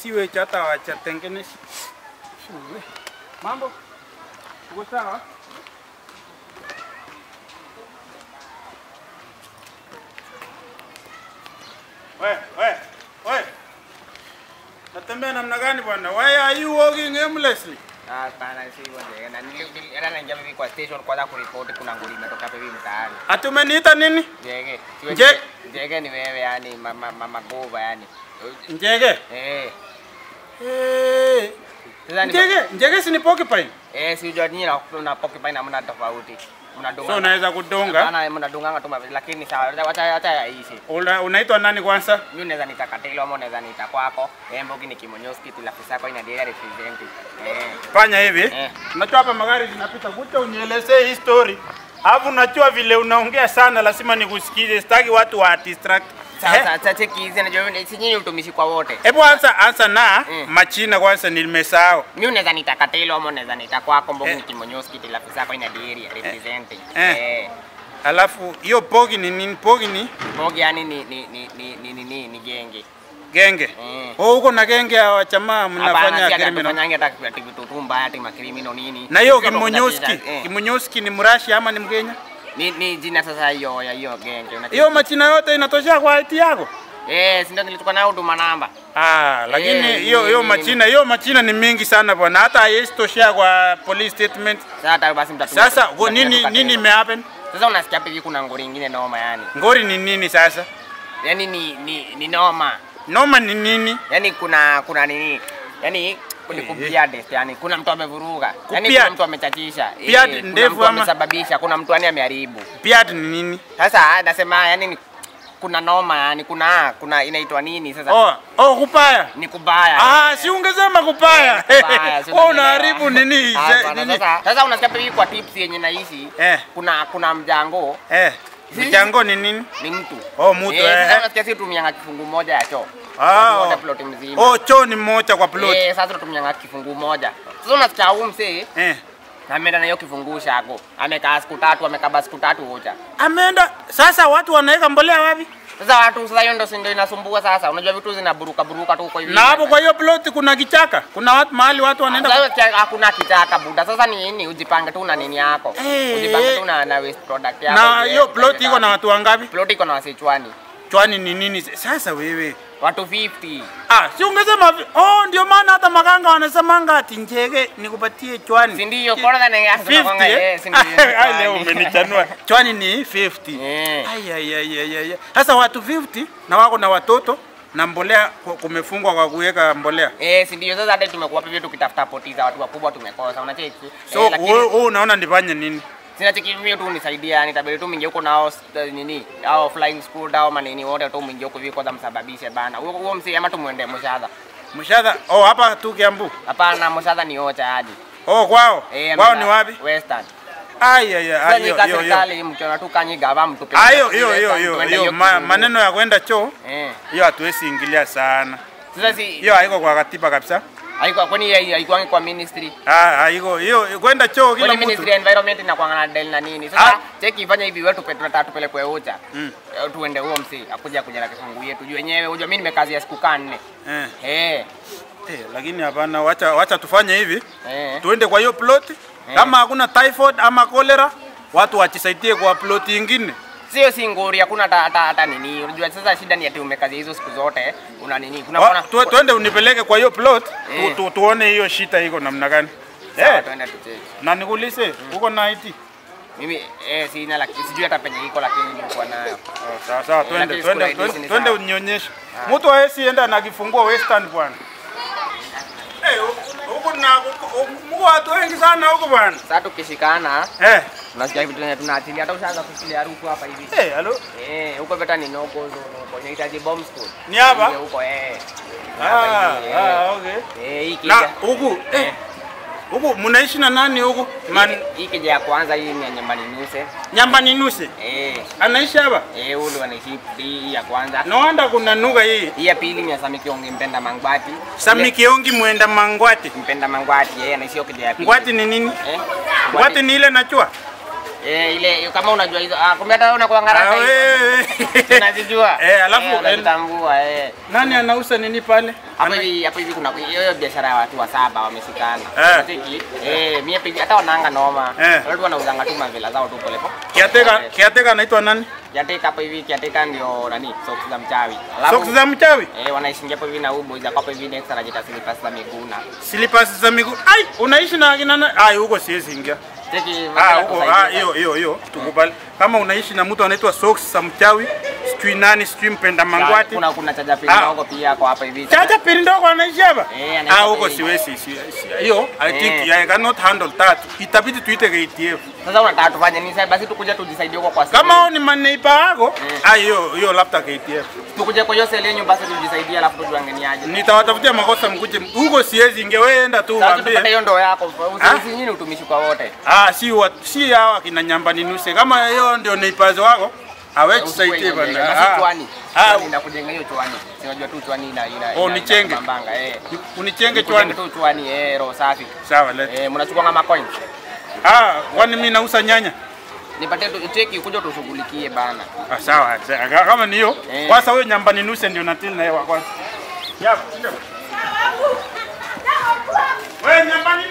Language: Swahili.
siwage hata hawajatengeneza. Shule. Mambo? Uko sawa? We, we, we. Natembea namna gani bwana? Why are you walking aimlessly? Hapana, si hivyo Njege. Na nili- nili- hata naingia hivi kwa station kwanza kuripoti kuna nguli imetoka hapa hivi mtaani. Ati umeniita nini? Njege, siwe Nje- Njege, Njege ni wewe yani mama mama gova yani. Njege. Eh. Eh. Sasa ni Njege, njege si ni porcupine. Eh, si unajua nyinyi na na porcupine hamna tofauti. Mnadunga. So unaweza kudunga. Hapana, mnadunganga tu mavi- lakini sawa, acha acha yaishi. Una, unaitwa nani kwanza? Mimi naweza nita Katilo ama naweza nita kwako. Eh, Mbogi ni Kimonyoski tu afisa yako ina data represent. Eh. Fanya hivi. Eh. Unajua hapa magari zinapita, kuja unielezee hii story. Alafu unajua vile unaongea sana, lazima nikusikize. Sitaki watu wa distract. Eh, Sasa sasa cheki hizi najua si nyinyi utumishi kwa wote. Hebu anza anza na Mm. machina kwanza, nimesahau. Mimi unaweza nita Katilo ama unaweza nita kwako Mbogi Eh. ni Kimonyoski tu afisa yako ina data represent. Eh. Eh. Alafu hiyo pogi ni nini? Pogi ni Mbogi yani ni ni ni ni ni ni, ni, ni genge. genge. Mm. Oh, huko na genge ya wachamaa Hapana, mnafanya si ati criminal. hatufanyangi hata ati vitu tu mbaya ati makrimino nini. Na hiyo Sisi ndo Kimonyoski, tunacheza, eh. Kimonyoski ni mrashi ama ni Mkenya? Ni ni jina sasa hiyo ya hiyo genge. unacheki? Hiyo machina yote inatosha kwa IT yako? Eh, si ndio nilitoka nayo huduma namba. Ah, lakini Eh, hiyo hiyo ni- machina hiyo machina ni mingi sana bwana, hata haiwezi toshea kwa police statement. Sasa hata basi mtatumia. Sasa mtatumia go- nini tu nini Katilo. imehappen? Sasa unasikia hivi kuna ngori ingine noma yani. Ngori ni nini sasa? Yaani ni ni ni noma. Noma ni nini? Yaani kuna kuna nini? Yaani ni Eh. kupiadest yani kuna mtu amevuruga. Yaani Kupiad- kuna mtu amechachisha. Eh, Piad kuna ndefu mtu ama- amesababisha, kuna mtu yani ameharibu. Piat ni nini? Sasa nasema yani ni kuna noma yani kuna kuna inaitwa nini sasa? Oh, oh kupaya. Ni kubaya. Ah, si ungesema kupaya. Eh, kubaya, si Wewe unanielewa. unaharibu nini? Hapana, nini? Sasa sasa unasikia hivi kwa tips yenye naishi. Eh. Kuna kuna mjango Eh. Mchango ni nini? ni mtu. Oh, mtu, Eh, eh. sasa unasikia sisi tumianga kifungu moja ya choo. Ah, Watu oh. wote plot mzima. Oh, choo ni mmoja kwa plot. Eh, sasa tutumianga kifungu moja. Sasa unasikia huyu msee Eh. ameenda na hiyo kifungu shako. Amekaa siku tatu, amekaba siku tatu hoja. Ameenda sasa watu wanaweka mbolea wapi? Sasa watu sasa hiyo ndio si ndio inasumbua sasa. Unajua vitu zinaburuka buruka tu huko hivi. Na hapo kwa hiyo plot kuna kichaka. Kuna watu mahali watu Sasa wanaenda hiyo kia- hakuna kitaka buda. Sasa ni nini? Ujipange tu na nini yako. Eh. Ujipange tu na na waste product yako. na uje- hiyo plot uje iko na tatu. watu wangapi? plot iko na wasichwani. Chwani ni nini? Sasa wewe. Watu 50. Ah, si ungesema vi- oh, ndio maana hata maganga wanasemanga ati njege nikupatie chwani. Si ndio? Bora than ya 50 eh? eh, si ndio? Ai, leo umenichanua. Chwani ni 50. Eh. Ai ai ai ai ai. Sasa watu 50 na wako na watoto na mbolea ku- kumefungwa kwa kuweka mbolea. Eh, si ndio sasa hata tumekuwa hivyo tukitafuta poti za watu wakubwa tumekosa. Unacheki? So eh, lakini wewe wewe unaona nifanye nini? sina cheki mimi tu unisaidia yani tabiri tu mingi huko nao st- nini au flying school au manini wote tu mingi huko hivi kwanza msababishe bana. Huo huo msi ama tumuende Mushadha. Mshadha. Oh, hapa tu Kiambu. Hapana, Mushadha ni ocha hadi. Oh, kwao. Eh, Kwao ameenda ni wapi? Western. Ai ai ai. Sasa hiyo- nyika hiyo- hiyo. serikali mkiona tu kanyi gava mtupe. Ah, hiyo hiyo hiyo hiyo hiyo ma- maneno ya kwenda choo Eh. hiyo hatuwezi ingilia sana. Sasa si Hiyo haiko kwa katiba kabisa. haikuwa kwani haikuwa kwa ministry. Ah, haiko hiyo kwenda choo kila Kwani mtu. ministry ya environment inakuanga na deal na nini? Sasa Ah. cheki ifanye hivi wetu petu tunataka tupelekwe ucha. Mm. Eh, Tuende huo msi akuja kuja na kifungu yetu. Juu wenyewe unajua mimi nimekazi ya siku kaa nne. Eh. Eh. Eh, lakini hapana, wacha wacha tufanye hivi. Eh. Tuende kwa hiyo plot. Kama hakuna typhoid ama cholera, watu wachisaidie kwa plot ingine. Sio si ngori, hakuna hata hata hata nini. Unajua sasa shida ni ati umekazi hizo siku zote. Una nini? Kuna Wa- kuna tu- Tuende unipeleke kwa hiyo plot Eh. tu, tu, tuone hiyo shita iko namna gani. Sawa, Eh, tuende tucheki. na nikuulize uko na IT? Mimi eh sina lakini sijui hata penye iko lakini nilikuwa nayo. Oh, sawa sawa, twende lakini twende siku twende, hizi ni twende sawa. unionyeshe. Mtu hawezi enda na kifungua western bwana. Eh, huku- huku na huku- mko watu wengi sana huko bwana. Sasa tukishikana Eh, tunasikia vitu tena tunaachilia hata ushaanza kusikia harufu hapa hivi. eh, halo. Eh, huko vita ni noko noko inahitaji bomb school. Ni hapa? Ndio Huko eh. Ah, Hapa hivi, eh. ah, okay. Eh, hii Na kija. huku eh, Eh. huku mnaishi na nani huku? Man, Hii- Hii kija ya kwanza hii ni ya nyumbani nuse. nyamba ni nuse. Eh, Anaishi hapa? eh ule wanaishi hii ya kwanza. No wonder kuna nuga hii. Hii ya pili ni ya Samiki Ongi Mpenda Mangwati. Sami Kiongi mwenda Mangwati. Mpenda Mangwati yeye anaishi hiyo kija ya pili. Ngwati ni nini? Eh? Ngwati ni ile nachua. Eh, ile kama unajua hizo ah, kumbe hata wewe unakuwa Ah, ngaraka hizo. wewe. Unazijua? Eh, alafu Eh, unazitambua eh. nani anauza nini pale? Hapo hivi hapo hivi kuna hiyo hiyo biashara ya watu wa saba wameshikana. Eh. Unacheki? Eh, mimi hivi hata wanaanga noma. Eh. Watu wanauzanga tu mavela zao tu pole pole. Kiateka, kiateka anaitwa nani? Kiateka hapo hivi kiateka ndio nani? Socks za mchawi. Alafu Socks za mchawi? eh wanaishingia hapo hivi na huyu boys hapo hivi next anajiita slippers za miguu na. Slippers za miguu. Ai, unaishi na akina nani? Ai, huko siwezi ingia. Cheki Ah, mavela huko kusaidia. ah, hiyo hiyo hiyo tukubali. Kama unaishi na mtu anaitwa Socks za mchawi, sijui nani, sijui mpenda mangwati. Kuna kuna chaja pili Ah. ndogo pia kwa hapa hivi. Chacha pili ndogo anaishi hapa? Eh, anaishi Ah, hapa huko hivi. siwezi. si- si- Hiyo I think Eh. I cannot handle that. Itabidi tuite KTF. Sasa unataka tufanye nini sasa? Basi tukuje tujisaidie huko kwa Kama seli. hao ni maneipa wako, ah, hiyo hiyo labda KTF. tukuje kwa hiyo seli yenyu basi tujisaidie, alafu tujuange ni aje. Nitawatafutia makosa mkuje. Huko siwezi inge wewe enda tu Sasa tupate waambie. hiyo ndoo yako. Ah? Usi nyinyi utumishi kwa wote. Ah, si wa, si hawa kina nyamba ninuse. Kama hiyo ndio neipazo wako, awe tusaidie bana. Basi Ah. chwani. Ah, Chwani ndakujenga hiyo chwani. Si unajua tu chwani ina ina. Oh, ina- nichenge. ina Mbanga eh. unichenge Nikujenge chwani. tu chwani eh, roho safi. Sawa leta. Eh, mnachukua kama coins. Ah, kwani mimi nauza nyanya? Nipatie tu cheki kuja tushughulikie bana. Ah, sawa. sawa. Kama ni hiyo, Eh. kwanza huyo nyamba ninuse ndio natil na yeye wa kwanza. Yap, ndio. Wewe nyamba ninuse